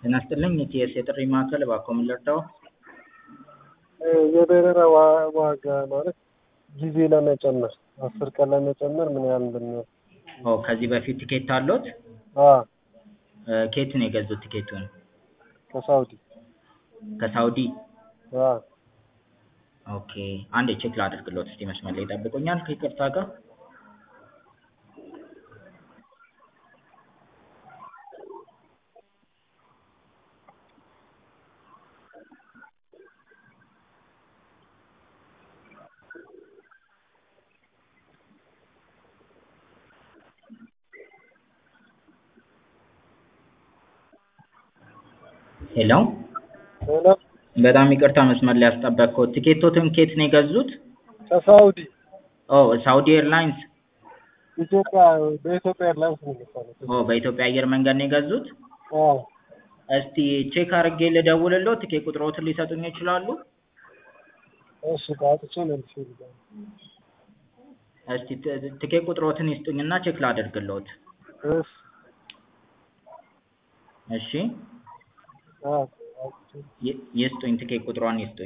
ጤና ይስጥልኝ የኢቲኤስ የጥሪ ማዕከል እባክዎ ምን ልርዳዎ? የበረራ ዋጋ ማለት ጊዜ ለመጨመር አስር ቀን ለመጨመር ምን ያህል እንደሚወስድ? ኦ ከዚህ በፊት ቲኬት አለዎት? አዎ ከየት ነው የገዙት ቲኬቱን? ከሳውዲ ከሳውዲ? አዎ ኦኬ አንዴ ቼክ ላድርግልዎት እስቲ መስመር ላይ ይጠብቁኛል ከይቅርታ ጋር ሄሎ ሄሎ በጣም ይቅርታ መስመር ላይ ያስጠበቅኩት ቲኬቶትን ከየት ነው የገዙት? ከሳውዲ ኦ ሳውዲ ኤርላይንስ ኢትዮጵያ በኢትዮጵያ ኤርላይንስ ነው የገዛሁት። ኦ በኢትዮጵያ አየር መንገድ ነው የገዙት? አዎ እስቲ ቼክ አድርጌ ልደውልልዎት ቲኬት ቁጥርዎትን ሊሰጡኝ ይችላሉ? እሺ አውጥቼ መልሼ ልደውል። እስቲ ቲኬት ቁጥርዎትን ይስጡኝና ቼክ ላድርግልዎት። እሺ እሺ አዎ አውጥቼ ይስጡኝ ቲኬት ቁጥሯን ይስጡኝ